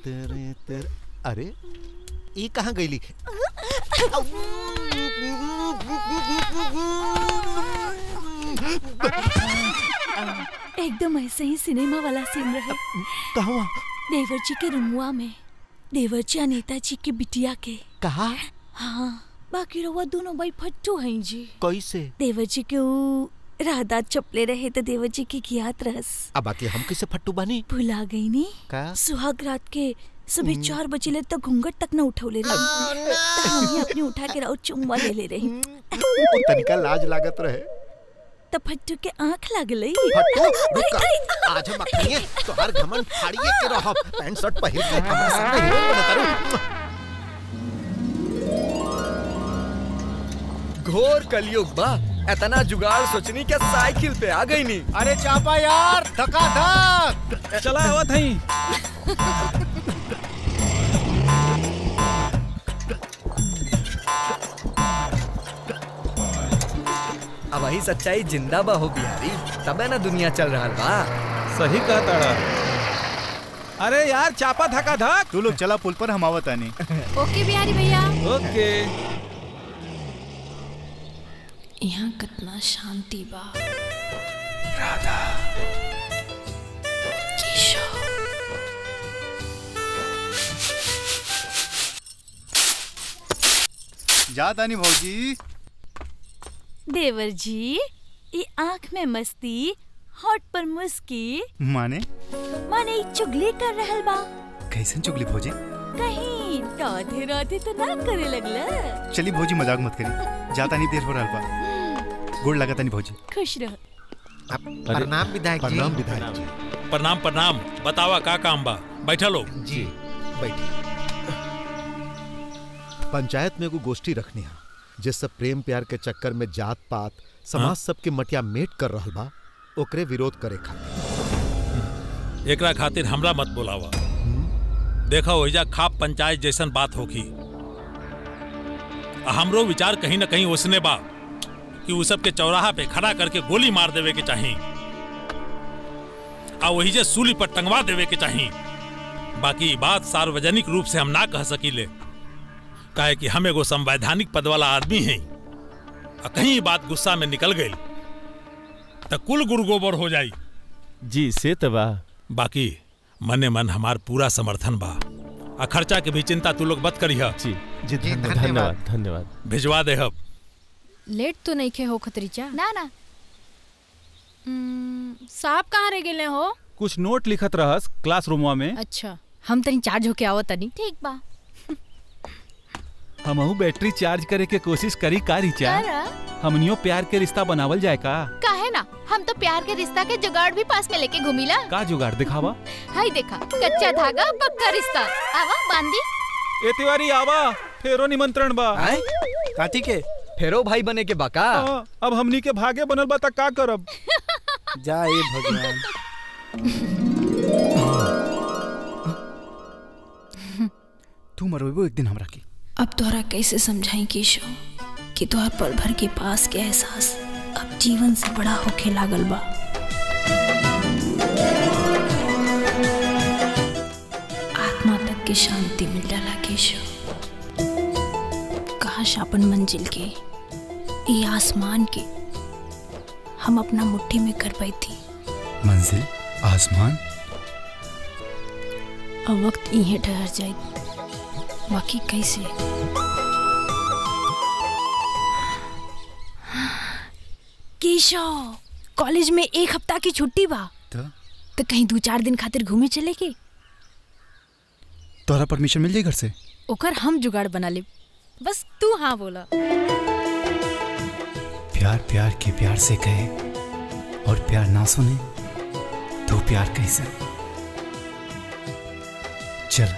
तेरे तेरे अरे ई कहाँ गईली एकदम ऐसे ही सिनेमा वाला सीन रहे कहवा देवर जी के रुमुआ में देवर जी और नेताजी के बिटिया के कहा हाँ बाकी रहुआ दोनों भाई फट्टू हैं जी कैसे देवर जी के ऊ राहदार चपले रहे तो देवर जी के ज्ञात रहस अब बाकी हम कैसे फट्टू बानी भुला गई नी का सुहाग रात के सुबह चार बजे ले तो घूंघट तक न उठौले रही तो हम ही अपनी उठा के राउ चुम्मा ले ले रही ओ तनिका लाज लागत रहे तो फट्टू के आंख लागल फट्टू रुक आज हम अखनिए तो हर घमंड फाड़िए के रहो पैंट शर्ट पहिर के हमरा सामने हीरोइन बनत तारू घोर कलयुग बा इतना जुगाड़ सोचनी क्या साइकिल पे आ गई नी अरे चापा यार धक्का धक चला हवा थई अब वही सच्चाई जिंदा बा हो बिहारी तबे ना दुनिया चल रहा बा सही कहा ताड़ा अरे यार चापा धका धक तू लोग चला पुल पर हम आवत आनी ओके बिहारी भैया ओके यहाँ कितना शांति बा जा तानी भौजी देवर जी ये आंख में मस्ती होठ पर मुस्की माने माने ई चुगली कर रहल बा कैसन चुगली भौजी कहीं राधे राधे तो ना करे लगला चली भौजी मजाक मत करी जा तानी देर हो रहा बा गोड़ लगा तानी भौजी खुश रह प्रणाम विधायक जी प्रणाम विधायक जी प्रणाम प्रणाम बतावा का काम बा बैठा लोग जी बैठिए पंचायत में एगो गोष्ठी रखनी है जे सब प्रेम प्यार के चक्कर में जात पात समाज हाँ? सबके मटिया मेट कर रहल बा ओकरे विरोध करे खातिर एकरा खातिर हमरा मत बोलावा देखा ओइजा खाप पंचायत जैसन बात होगी आ हमरो विचार कहीं ना कहीं उसने बा कि उ सब के चौराहा पे खड़ा करके गोली मार देवे के चाही आ वही जे सूली पर टंगवा देवे के चाही बाकी ई बात सार्वजनिक रूप से हम ना कह सकीले काहे कि हम एगो संवैधानिक पद वाला आदमी हैं आ कहीं ई बात गुस्सा में निकल गई तो कुल गुरु गोबर हो जाई जी से तो बा बाकी मने मन हमार पूरा समर्थन बा आ खर्चा के भी चिंता तू लोग मत करिह जी जी धन्यवाद धन्यवाद भिजवा देहब लेट तो नहीं खे हो खतरीचा ना ना हम्म, साहब कहाँ रह गेले हो कुछ नोट लिखत रहस क्लासरूमवा में अच्छा हम तनी चार्ज होके आवत तनी ठीक बा हमहू बैटरी चार्ज करे के कोशिश करी का रिचा कर हमनियो प्यार के रिश्ता बनावल जाए का काहे ना हम तो प्यार के रिश्ता के जुगाड़ भी पास में लेके घूमिला का जुगाड़ दिखावा हाय देखा कच्चा धागा पक्का रिश्ता आवा बांधी ए तिवारी आवा फेरो निमंत्रण बा आए काती के फेरो भाई बने के बाका हाँ, अब हमनी के भागे बनल बा त का करब जा ए भगवान तू मरोबो एक दिन हमरा की अब तोहरा कैसे समझाई केशव कि तोहर पल भर के पास के एहसास अब जीवन से बड़ा होके लागल बा आत्मा तक के शांति मिल जाला केशव काश अपन मंजिल के ये आसमान के हम अपना मुट्ठी में कर पाई थी मंजिल आसमान अब वक्त इहे ठहर जाए बाकी कैसे केशव कॉलेज में एक हफ्ता की छुट्टी बा तो तो कहीं दो चार दिन खातिर घूमे चले के तोहरा परमिशन मिल जाई घर से ओकर हम जुगाड़ बना ले बस तू हाँ बोला प्यार प्यार के प्यार से कहे और प्यार ना सुने तो प्यार कैसे चल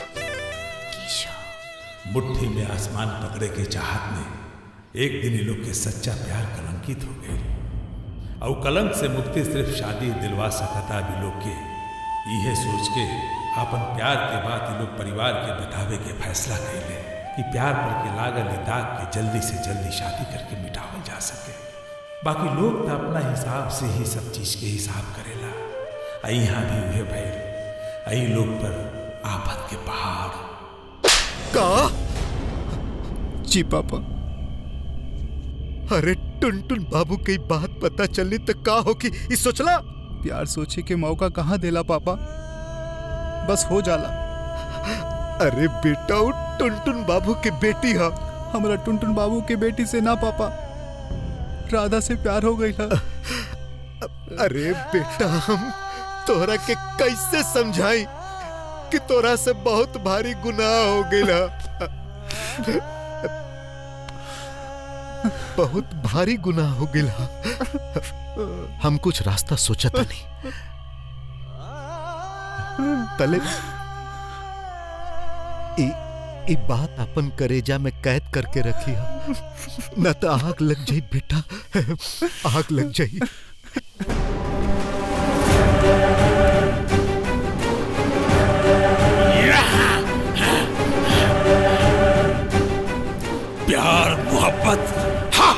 मुट्ठी में आसमान पकड़े के चाहत में एक दिन ये लोग के सच्चा प्यार कलंकित हो गए और कलंक से मुक्ति सिर्फ शादी दिलवा सकता भी लोग के यह सोच के अपन प्यार के बाद ये लोग परिवार के बतावे के फैसला कैले कि प्यार पर के लागल ई दाग के जल्दी से जल्दी शादी करके मिटावल जा सके बाकी लोग तो अपना हिसाब से ही सब चीज के हिसाब करेला आ यहाँ भी उहे भैल आई लोग पर आफत के पहाड़ का जी पापा अरे टुनटुन बाबू की बात पता चलनी तो का होगी ई सोचला प्यार सोचे के मौका कहाँ देला पापा बस हो जाला अरे बेटा वो टुनटुन बाबू की बेटी है हमरा टुनटुन बाबू के बेटी से ना पापा राधा से प्यार हो गई अरे बेटा हम तोहरा के कैसे समझाई कि तोरा से बहुत भारी गुनाह हो गया बहुत भारी गुनाह हो गया हम कुछ रास्ता सोचा था नहीं तले ई, ई बात अपन करेजा में कैद करके रखी है न तो आग लग जाई बेटा आग लग जाई प्यार मोहब्बत हा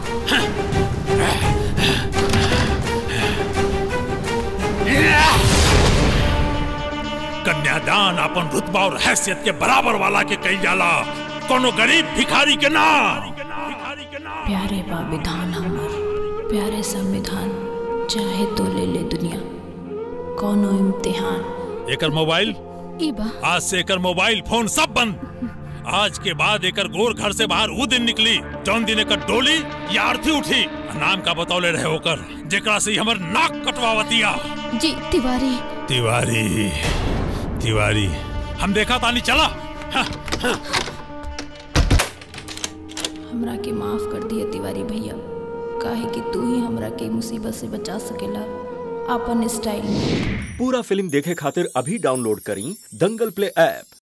कन्यादान अपन रुतबा और हैसियत के बराबर वाला के कही जाला कोनो गरीब भिखारी के ना भिखारी के ना प्यारे बा विधान हमर प्यारे संविधान चाहे तो ले ले दुनिया कोनो इम्तिहान एकर मोबाइल ई बा आज से एकर मोबाइल फोन सब बंद आज के बाद एकर गोर घर से बाहर वो दिन निकली जौन दिन एकर डोली या आरती उठी नाम का बतौले रहे होकर जेकरा से ही हमर नाक कटवावतिया जी तिवारी तिवारी तिवारी हम देखा तानी चला हाँ, हमरा के माफ कर दिए तिवारी भैया काहे कि तू ही हमरा के मुसीबत से बचा सकेला अपन स्टाइल में पूरा फिल्म देखे खातिर अभी डाउनलोड करी दंगल प्ले ऐप